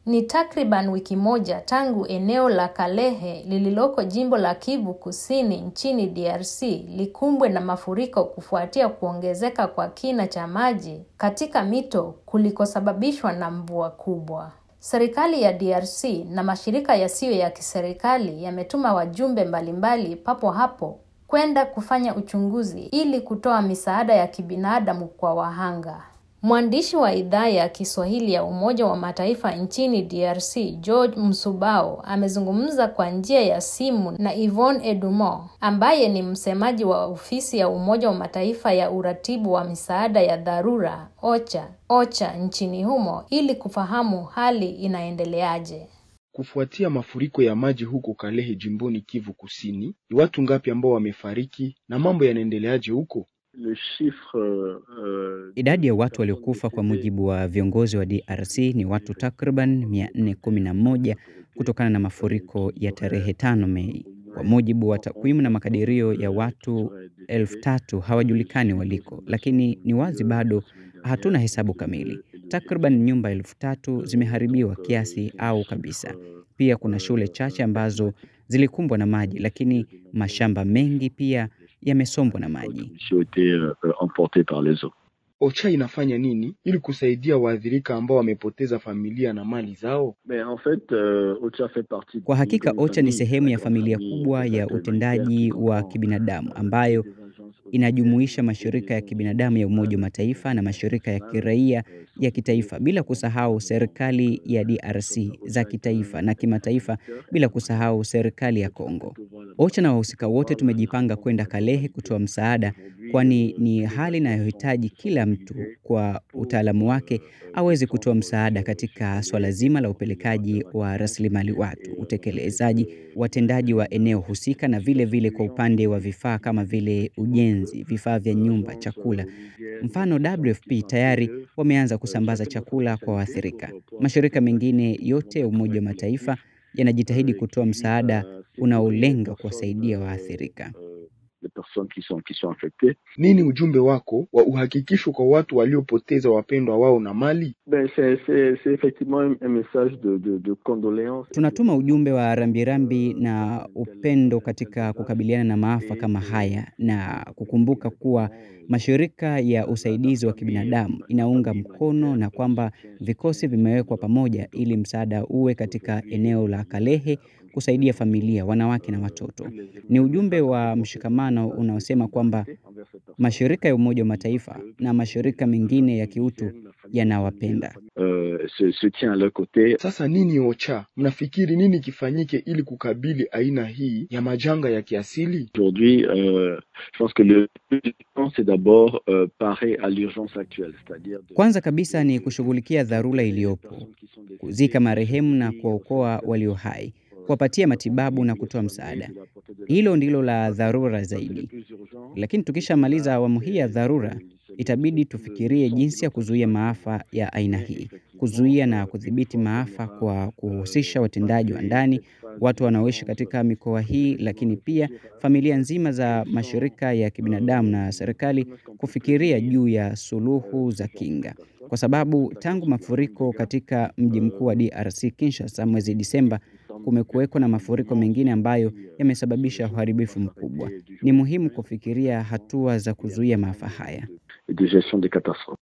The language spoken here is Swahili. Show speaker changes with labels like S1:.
S1: Ni takriban wiki moja tangu eneo la Kalehe lililoko jimbo la Kivu Kusini nchini DRC likumbwe na mafuriko kufuatia kuongezeka kwa kina cha maji katika mito kulikosababishwa na mvua kubwa. Serikali ya DRC na mashirika yasiyo ya kiserikali yametuma wajumbe mbalimbali papo hapo kwenda kufanya uchunguzi ili kutoa misaada ya kibinadamu kwa wahanga. Mwandishi wa idhaa ya Kiswahili ya Umoja wa Mataifa nchini DRC, George Msubao, amezungumza kwa njia ya simu na Yvonne Edumo, ambaye ni msemaji wa ofisi ya Umoja wa Mataifa ya uratibu wa misaada ya dharura OCHA, OCHA nchini humo ili kufahamu hali inaendeleaje.
S2: Kufuatia mafuriko ya maji huko Kalehe jimboni Kivu Kusini, ni watu ngapi ambao wamefariki na mambo yanaendeleaje huko?
S3: Le chiffre, uh,
S4: Idadi ya watu waliokufa kwa mujibu wa viongozi wa DRC ni watu takriban 411 kutokana na mafuriko ya tarehe tano Mei. Kwa mujibu wa takwimu na makadirio ya watu elfu tatu hawajulikani waliko, lakini ni wazi bado hatuna hesabu kamili. Takriban nyumba elfu tatu zimeharibiwa kiasi au kabisa. Pia kuna shule chache ambazo zilikumbwa na maji, lakini mashamba mengi pia yamesombwa na maji.
S3: qui ont été euh, emportés par les eaux.
S2: OCHA inafanya nini ili kusaidia waathirika ambao wamepoteza familia na mali zao?
S3: Mais en fait, euh, OCHA fait partie
S4: Kwa
S3: d'une
S4: hakika
S3: grande
S4: OCHA ni
S3: famille,
S4: sehemu ya
S3: grande
S4: familia
S3: famille
S4: kubwa
S3: qui
S4: ya
S3: s'appelle
S4: utendaji
S3: Humanitaire, qui
S4: wa
S3: comprend,
S4: kibinadamu
S3: euh,
S4: ambayo
S3: des agences
S4: inajumuisha mashirika ya kibinadamu ya Umoja wa Mataifa na mashirika ya kiraia ya kitaifa, bila kusahau serikali ya DRC za kitaifa na kimataifa, bila kusahau serikali ya Kongo. OCHA na wahusika wote tumejipanga kwenda Kalehe kutoa msaada, kwani ni hali inayohitaji kila mtu kwa utaalamu wake aweze kutoa msaada katika swala zima la upelekaji wa rasilimali watu, utekelezaji, watendaji wa eneo husika, na vile vile kwa upande wa vifaa kama vile ujenzi, vifaa vya nyumba, chakula. Mfano, WFP tayari wameanza kusambaza chakula kwa waathirika. Mashirika mengine yote ya Umoja wa Mataifa yanajitahidi kutoa msaada unaolenga kuwasaidia waathirika.
S3: les personnes qui sont, qui sont affectées.
S2: Nini ujumbe wako wa uhakikisho kwa watu waliopoteza wapendwa wao na mali?
S3: Ben, c'est, c'est, c'est effectivement un, un message de, de, de condoléances.
S4: Tunatuma ujumbe wa rambirambi na upendo katika kukabiliana na maafa kama haya na kukumbuka kuwa mashirika ya usaidizi wa kibinadamu inaunga mkono na kwamba vikosi vimewekwa pamoja ili msaada uwe katika eneo la Kalehe kusaidia familia, wanawake na watoto. Ni ujumbe wa mshikamano unaosema kwamba mashirika ya Umoja wa Mataifa na mashirika mengine ya kiutu yanawapenda.
S3: Euh, se, se tient à leur côté.
S2: Sasa nini OCHA, mnafikiri nini kifanyike ili kukabili aina hii ya majanga ya kiasili?
S3: Aujourd'hui, euh, je pense que le plus important, c'est d'abord euh, parer à l'urgence actuelle, c'est-à-dire de-
S4: Kwanza kabisa ni kushughulikia dharura iliyopo, kuzika marehemu na kuwaokoa walio hai, kuwapatia matibabu na kutoa msaada. Hilo ndilo la dharura zaidi. Lakini tukishamaliza awamu hii ya dharura, itabidi tufikirie jinsi ya kuzuia maafa ya aina hii, kuzuia na kudhibiti maafa kwa kuhusisha watendaji wa ndani, watu wanaoishi katika mikoa hii, lakini pia familia nzima za mashirika ya kibinadamu na serikali kufikiria juu ya suluhu za kinga, kwa sababu tangu mafuriko katika mji mkuu wa DRC Kinshasa mwezi Disemba, kumekuweko na mafuriko mengine ambayo yamesababisha uharibifu mkubwa. Ni muhimu kufikiria hatua za kuzuia maafa haya.
S3: et de gestion des catastrophes.